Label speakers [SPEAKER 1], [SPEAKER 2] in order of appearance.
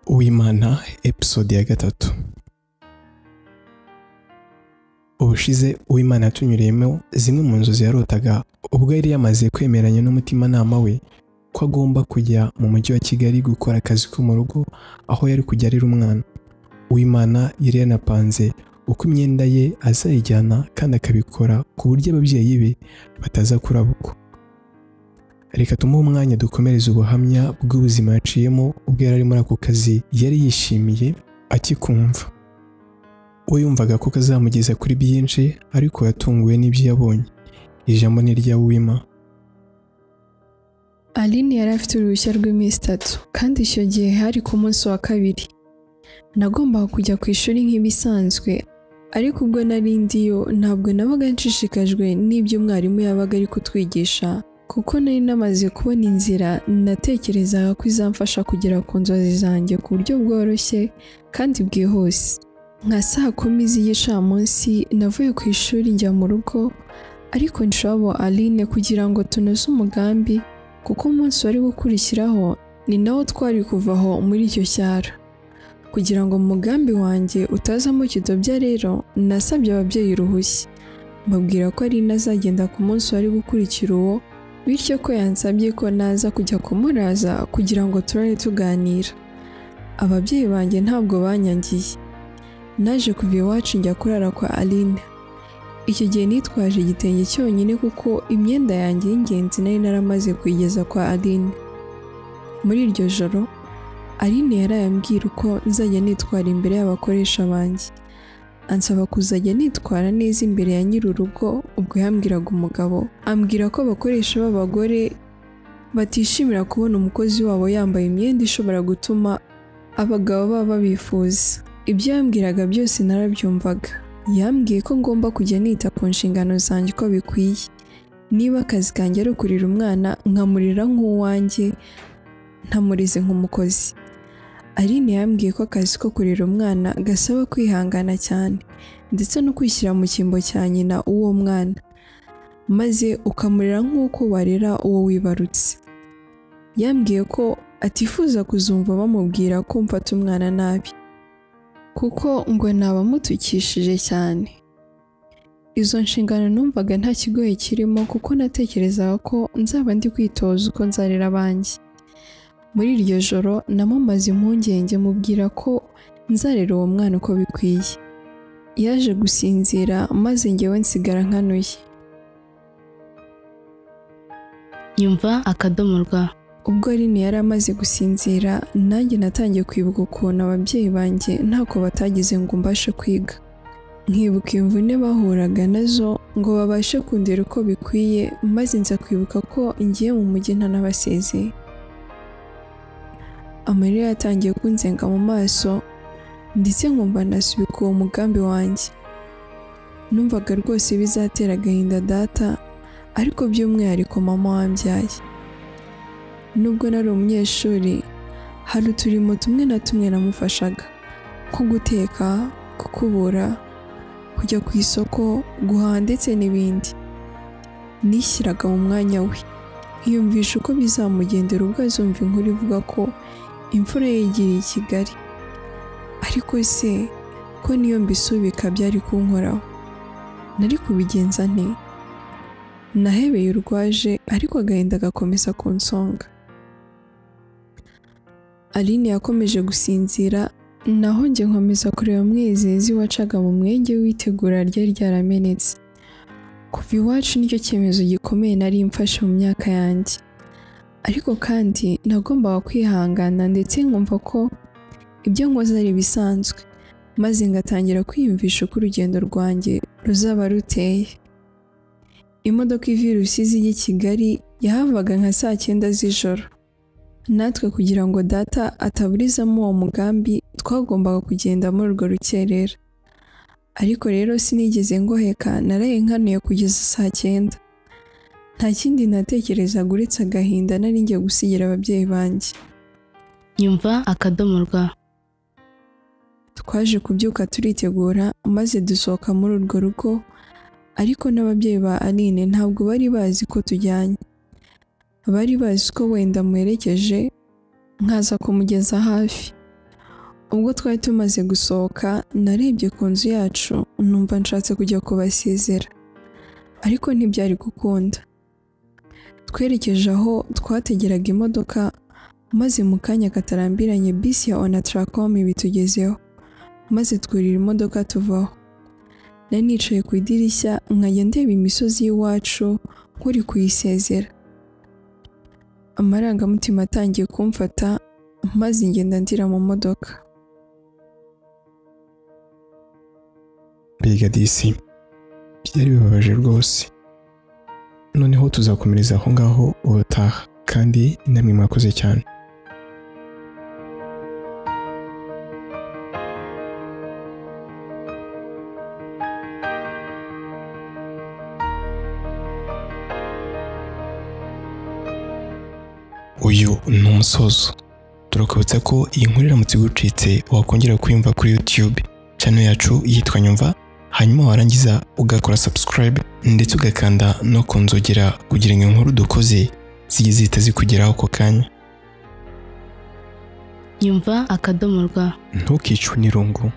[SPEAKER 1] w'imana episode ya gatatu ubushize uwimana yatunyuriyemo zimwe mu nzozi yarotaga ubwo yari yamaze kwemeranya n'umutimanama we ko agomba kujya mu mujyi wa kigali gukora akazi ko mu rugo aho yari kujya arera umwana uwimana yari yanapanze uko imyenda ye azayijyana kandi akabikora ku buryo ababyeyi be bataza kurabukwa reka tumuhe umwanya dukomereze ubuhamya bw'ubuzima yaciyemo ubwo yari ari muri ako kazi yari yishimiye akikumva we yumvaga ko kazamugeza kuri byinshi ariko yatunguwe n'ibyo yabonye ijambo ni irya wima
[SPEAKER 2] aline yari afite uruhushya rw'iminsi itatu kandi icyo gihe hari ku munsi wa kabiri nagombaga kujya ku ishuri nk'ibisanzwe ariko ubwo nari ndiyo ntabwo nabaga nshishikajwe n'ibyo mwarimu yabaga ari kutwigisha kuko nari namaze kubona inzira natekerezaga ko izamfasha kugera ku nzozi zanjye ku buryo bworoshye kandi bwihuse nka saa kumi z'igicamunsi navuye ku ishuri njya mu rugo ariko nshabo aline kugira ngo tunoze umugambi kuko umunsi wari gukurikiraho ni nawo twari kuvaho muri icyo cyaro kugira ngo umugambi wanjye utazamo kidobya rero nasabye ababyeyi uruhushya mbabwira ko ari azagenda ku munsi wari gukurikira uwo bityo ko yansabye ko naza kujya kumuraza kugira ngo turare tuganira ababyeyi banjye ntabwo banyangiye naje kuva iwacu njya kurara kwa aline icyo gihe nitwaje igitenge cyonyine kuko imyenda yanjye y'ingenzi nari naramaze kuyigeza kwa aline muri iryo joro aline yaraye ambwira uko nzajya nitwara imbere y'abakoresha banjye ansaba kuzajya nitwara neza imbere ya nyir'urugo ubwo yambwiraga umugabo ambwira ko abakoresha b'abagore batishimira kubona umukozi wabo yambaye imyenda ishobora gutuma abagabo baba babifuza ibyo yambwiraga byose narabyumvaga yambwiye ko ngomba kujya nita ku nshingano zanjye uko bikwiye niba akazi kanjye ari ukurira umwana nkamurira nk'uwanjye ntamurize nk'umukozi aline yambwiye ko akazi ko kurera umwana gasaba kwihangana cyane ndetse no kwishyira mu cyimbo cya nyina w'uwo mwana maze ukamurera nk'uko warera uwo wibarutse yambwiye ko atifuza kuzumva bamubwira ko mfata umwana nabi kuko ngo nabamutukishije cyane izo nshingano numvaga nta kigoye kirimo kuko natekerezaga ko nzaba ndi kwitoza uko nzarera abanjye muri iryo joro namumaze impungenge mubwira ko nzarera uwo mwana uko bikwiye yaje gusinzira maze ngewe nsigara nkanuye
[SPEAKER 3] nyumva akadomo rwa
[SPEAKER 2] ubwo Aline yari amaze gusinzira nanjye natangiye kwibuka ukuntu ababyeyi banjye ntako batagize ngo mbashe kwiga nkibuka imvune bahuraga nazo ngo babashe kundera uko bikwiye maze nza kwibuka ko ngiye mu mujyi ntanabasezeye amarira yatangiye kunzenga mu maso ndetse nkumva nasubika uwo mugambi wanjye numvaga rwose bizatera agahinda data ariko by'umwihariko mama wambyaye nubwo nari umunyeshuri hari uturimo tumwe na tumwe namufashaga nko guteka gukubura kujya ku isoko guhaha ndetse n'ibindi nishyiraga mu mwanya we yumvisha uko bizamugendera ubwo azumva inkuru ivuga ko imfura ye yigiriye i Kigali ariko se ko niyo mbisubika byari kunkoraho nari kubigenza nte nahebeye urwaje ariko agahinda gakomeza kunsonga aline yakomeje gusinzira naho njye nkomeza kureba umwizezi wacaga mu mwenge w'itegura ryari ryaramenetse kuva iwacu nicyo cyemezo gikomeye nari mfashe mu myaka yanjye ariko kandi nagombaga kwihangana ndetse nkumva ko ibyo nkoze ari ibisanzwe maze ngatangira kwiyumvisha uko urugendo rwanjye ruzaba ruteye imodoka ivuye Rusizi ijya i Kigali yahavaga nka saa cyenda z'ijoro natwe kugira ngo data ataburizamo uwo mugambi twagombaga kugenda muri urwo rukerera ariko rero sinigeze ngoheka naraye nkanuye kugeza saa cyenda nta kindi natekerezaga uretse agahinda nari ngiye gusigira ababyeyi banjye
[SPEAKER 3] nyumva akadomo rwa
[SPEAKER 2] twaje kubyuka turitegura maze dusohoka muri urwo rugo ariko n'ababyeyi ba aline ntabwo bari bazi ko tujyanye bari bazi ko wenda muherekeje nkaza kumugeza hafi ubwo twari tumaze gusohoka narebye ku nzu yacu numva nshatse kujya kubasezera ariko ntibyari gukunda twerekeje aho twategeraga imodoka maze mu kanya katarambiranye bisi ya onataracom ibitugezeho maze twurira imodoka tuvaho nari nicaye ku idirishya nkajya ndeba imisozi y'iwacu nk'uri kuyisezera amarangamutima atangiye kumfata maze ngenda ndira mu modoka
[SPEAKER 1] Mbega disi byari bibabaje rwose noneho tuzakomereza aho ngaho ubutaha kandi namwe mwakoze cyane uyu ni umusozo turakubutsa ko iyi nkuru iramutse igucitse wakongera kuyumva kuri YouTube channel yacu yitwa Nyumva hanyuma warangiza ugakora subscribe ndetse ugakanda no ku nzogera kugira ngo inkuru dukoze zijye zihita zikugeraho ako kanya
[SPEAKER 3] nyumva akadomo rwa
[SPEAKER 1] ntukicwe n'irungu